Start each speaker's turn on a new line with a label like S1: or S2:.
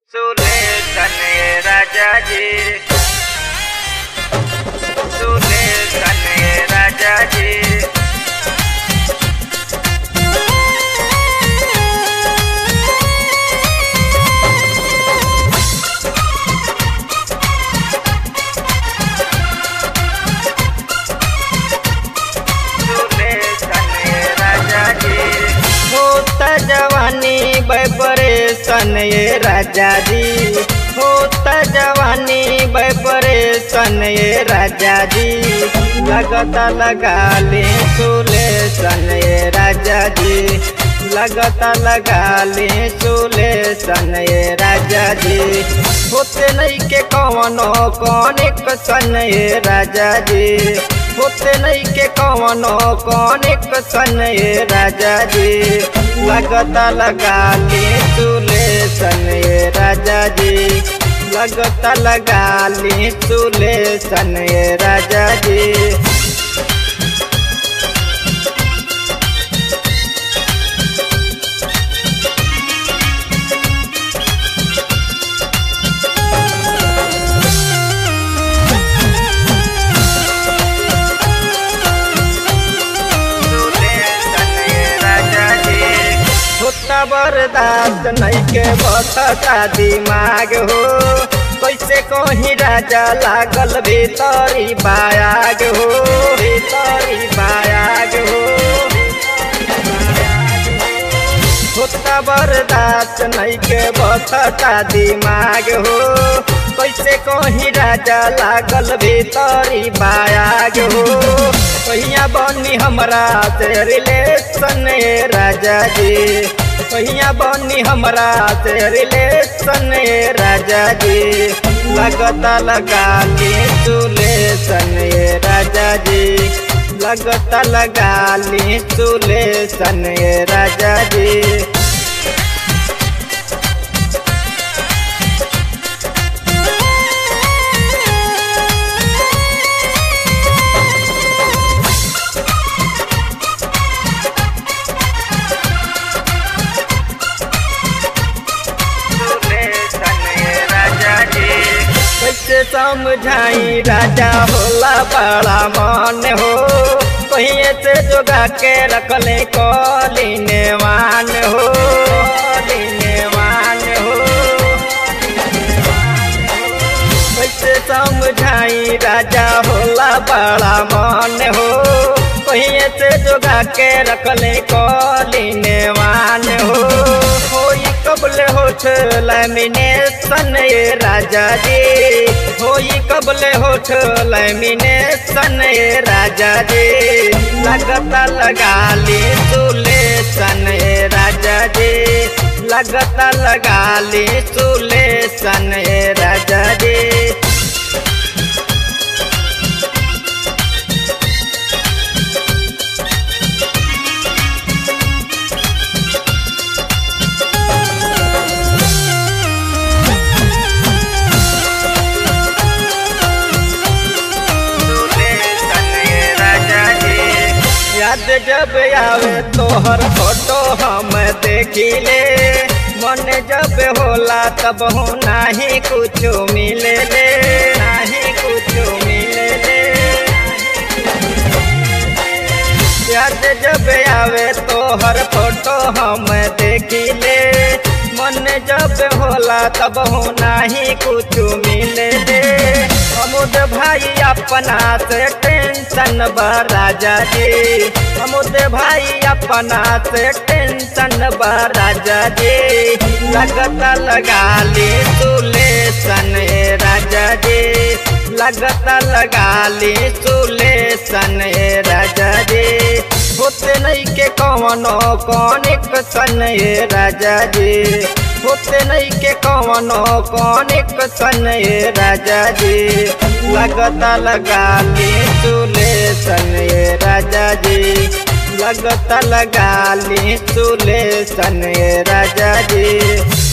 S1: सुलेखन राजा जी सुलेखन राजा जी सुलेखन राजा जी
S2: होता जवानी बपरेशन ये राजा जी होता जवानी बपरेशन ये राजा जी लगता लगा ले सुलेशन ये राजा जी लगता लगा ले सुलेशन ये राजा जी होते नहीं के कौनो कौन एक सन ये राजा जी होते नहीं के कौनो कौन एक सन ये राजा जी लगता लगा ले चूल्हे सन ये राजा जी लगता लगा ले चूल्हे सन ये राजा जी
S1: सुलेखन राजा जी
S2: होता बर्दाश्त नहीं के बसता दिमाग हो कैसे कहीं राजा लागल भीतरी बायाग हो भीतरी बायाग हो होता बर्दाश्त नहीं के बसता दिमाग हो कैसे कहीं राजा लागल भीतरी बायाग हो कहिया बनी हमरा से रिलेशन ए राजा जी कहिया बनी हमरा से रिलेशन ए राजा जी लगता लगा ली सुलेशन ए राजा जी लगता लगा ली सुलेशन ए राजा जी
S1: सुलेखन राजा जी
S2: कैसे समझाई राजा होला बड़ा मन हो कहीं से जोगा के रखले कलीने मान हो कलीने मान हो कैसे समझाई राजा होला बड़ा मन हो कहीं से जोगा के रखले कलीने मान हो होई कबले होठ लैमिनेशन ये राजा जी होई कबले होठ लैमिनेशन ये राजा जी लगता लगा ली सुलेशन ये राजा जी लगता लगा ली सुलेशन ये राजा जी
S1: सुलेखन राजा जी
S2: याद जब आवे तोहर फोटो हम देखिले मन जब होला तब हो नाही कुछ मिले ले नाही कुछ मिले ले याद जब आवे तोहर फोटो हम देखिले मन जब होला तब हो नाही कुछ मिले ले अमुद भाई अपना से टेंशन बा राजा जी अमुद भाई अपना से टेंशन बा राजा जी लगता लगा ली सुलेशन ए राजा जी लगता लगा ली सुलेशन ए राजा जी होते नहीं के कौनो कौन एक सन ए राजा जी होते नहीं के कौनो कौन एक सन ए राजा जी लगता लगा ली सुलेशन ए राजा जी लगता लगा ली सुलेशन ए राजा जी